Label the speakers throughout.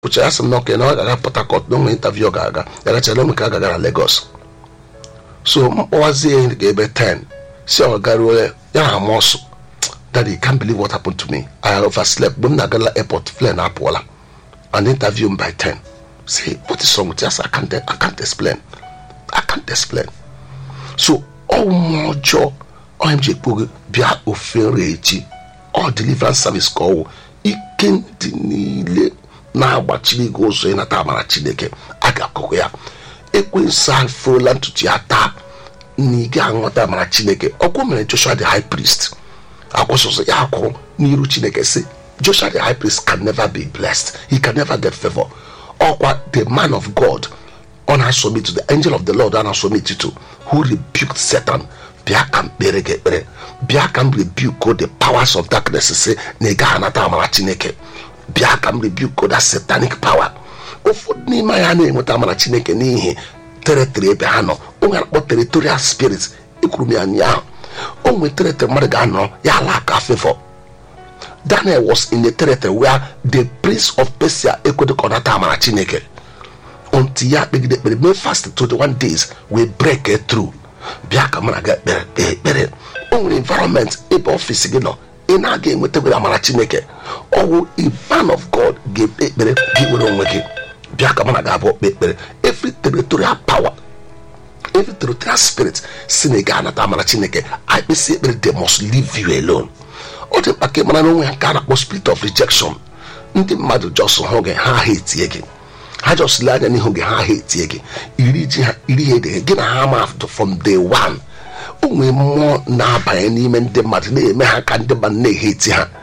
Speaker 1: pụcha ya sị m na oke na ọ ga-aga port harcourt na onwe interview ọ ga-aga ya gachara onwe ka a ga-aga na lagos so mkpọwazie ihe ga ebe 10 si ọ garuo ya na amọsụ daddy can't believe what happened to me i overslept mgbe m na-agala airport plane apụọla and interview m by 10 say what is wrong with you I, said, I, can't, I can't explain i can't explain so ọmụ ọjọọ onye m ji ekpo gị bịa ofere echi ọ deliverance service ka ọwụ ike ndị niile na-agbachiri gị ụzọ ịnata amara chineke a ga-akụkụ ya ekwensu afụrụla ntutu ya taa na ị ga-aghọta amara chineke ọkwụ mere joshua the high priest akwụsịsị ya akwụrụ n'iru chineke si joshua the high priest can never be blessed he can never get favor ọkwa the man of god ọ na-asọmit to the angel of the lord a na-asọmit to who rebuked satan bịa ka m kpere gị ekpere bịa ka m rebuke the powers of darkness si na ị gaghị anata amara chineke bịa ka m rebuke that satanic power ụfọdụ n'ime ya na-enweta amara chineke n'ihi teritori ebe ha nọ onwe akpọ territorial spirit ekwuru m ya ụnyaahụ o nwere teritori mmadụ ga-anọ ya ala aka fevọ daniel was in a territory where the prince of persia ekwedo ka ọ nata amara chineke until ya kpegide ekpere mee fast 21 days wee break it through bịa ka mara ga ekpere kpee ekpere o nwere environment ebe ọfịs gị nọ ị na-aga enwetagoro amara chineke ọwụ a man of god ga-ekpe ekpere gị nwere onwe gị bịa ka mara ga abụọ kpee ekpere every territorial power every territorial spirit si na ị ga-anata amara chineke akpịsị ekpere they must leave you alone ọ dị mkpa ka ị mara na onwe ya nke a na-akpọ spirit of rejection ndị mmadụ jos hụ gị ha ha etie gị ha jọsịla anya n'ihu gị ha ha etie gị iri ji ha iri ha ede gị na ha ma from day one o nwee mmụọ na-abanye n'ime ndị mmadụ na-eme ha ka ndị mmadụ na-ehe eti ha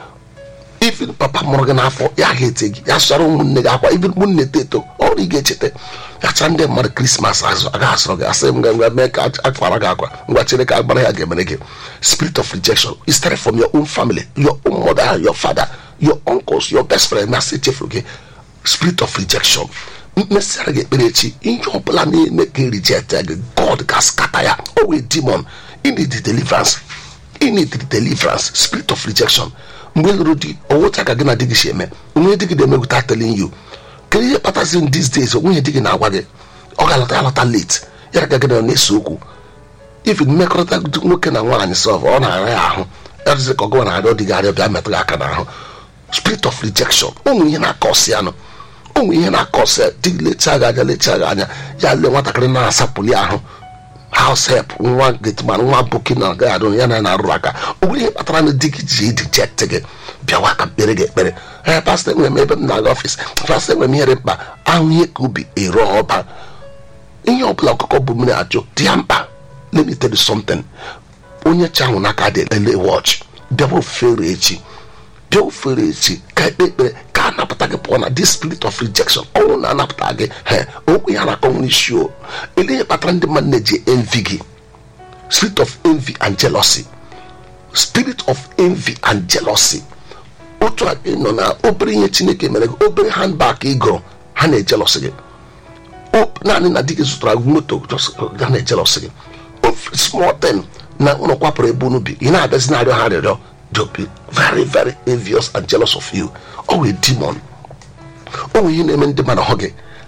Speaker 1: even papa mụrụ gị n'afọ ya ha eti gị ya sọrọ ụmụnne gị akwa even ụmụnne eto eto ọrụ ị ga-echeta yacha ndị mmadụ krismas azụ agaghị asọrọ gị asị m nga ngwa mee ka akwara gị akwa ngwa chere ka agbara ya ga-emere gị spirit of rejection is started from your own family your own mother your father your uncles your best friend na asị chefuru gị spirit of rejection mmesịara gị ekpere echi ihe ọbụla na-eme ka reject gị god ga-askata ya o wee demon you need deliverance you need deliverance spirit of rejection mgbe lụrụ di owocha ka gị na di gị si eme onwe di gị na-emegụta telling you kedu ihe kpatazi in these days onwe di gị na-agwa gị ọ ga-alọta alọta late ya ka gị na na-ese okwu even mmekọrịta nwoke na nwaanyị sọf ọ na-ara ya ahụ erụzi ka ọgụwa na-arịọ di gị arịọ bịa metụ gị aka n'ahụ spirit of rejection ụmụ ihe na-akọsi anụ ụmụ ihe na-akọsi dị lechaa gị anya lechaa gị anya ya lee nwatakịrị na-asapụli ahụ house help nwa getman nwa boki na agaghị adụ ya na na-arụrụ aka o nwere ihe kpatara na di gị ji eject gị bịawa ka kpere gị ekpere ee pastọ enwere m ebe m na-aga ọfịs pastọ enwere m ihe dị mkpa ahụ ihe ka ubi ere ọba ihe ọbụla ọkụkọ bụ mmiri ajụ dị ya mkpa let me tell you something onye chahụ n'aka dị ele wọch bịawa ofere echi bịa ofere echi ka ekpe ekpere ka a napụta gị pụọ na this spirit of rejection ọnwụ na-anapụta gị he okwu ya na-akọ nwere isi o ele ihe kpatara ndị mmadụ na-eji envy gị spirit of envy and jealousy spirit of envy and jealousy otu a nọ na obere ihe chineke mere gị obere handbag ị gụrụ ha na-ejelọsị gị naanị na di gị zụtara gị moto ha na-ejelọsị gị small thing na ụlọ kwapụrụ ebe unu bi ị na-abịazi na-arịọ ha arịrịọ they'll be very very envious and jealous of you ọ wee demon o nwere ihe na-eme ndị mmadụ hụ gị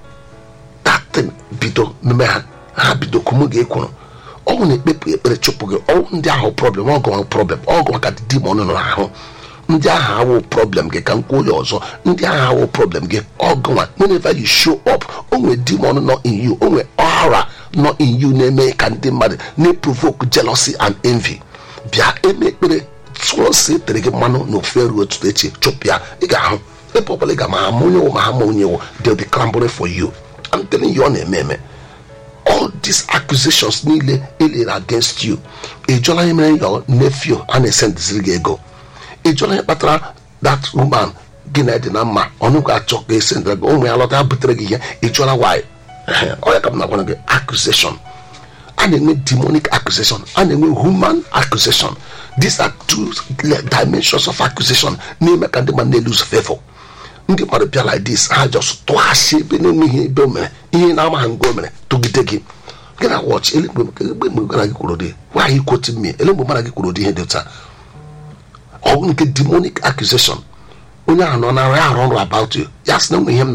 Speaker 1: datin bido meme ha ha bido kumu gị ekwuru ọnwụ na-ekpepụ ekpere chụpụ gị ọnwụ ndị ahụ problem ọgụ problem ọgụ maka demon nọ n'ahụ ndị ahụ awụ problem gị ka m kwuo ya ọzọ ndị ahụ awụ problem gị ọgụnwa whenever you show up o nwere demon nọ in you o nwere ọra nọ in you na-eme ka ndị mmadụ na-eprovoke jealousy and envy bịa eme ekpere tụọ nsị etere gị mmanụ na ofu eru otutu echi chụpụ ya ị ga-ahụ ebe ọbụla ị ga ma ama onye wụ ma ha ma onye wụ they'll be clamoring for you I'm telling you ọ na-eme eme all these accusations niile elere against you ị jụọla ihe mere your nephew a na-esendiziri gị ego ị jụọla ihe kpatara that woman gị na dị na mma ọnụ ga-achọ ka esendịra gị ụmụ ya lọta butere gị ihe ị jụọla why ọ ya ka m na-agwara gị accusation a na-enwe demonic accusation a na-enwe human accusation these are two dimensions of accusation na-eme ka ndị mmadụ na-elose favor ndị mmadụ bịa like this ha just tụghachi ebe na-enweghị ebe o mere ihe na-ama ha ngo o mere tụgide gị gị na watch elemgbe mgbe gara gị kwuru dị why quoting me elemgbe mara gị kwuru dị ihe dị taa ọ bụ nke demonic accusation onye ahụ nọ na ya arụ ọrụ about you ya sị na onwe ihe m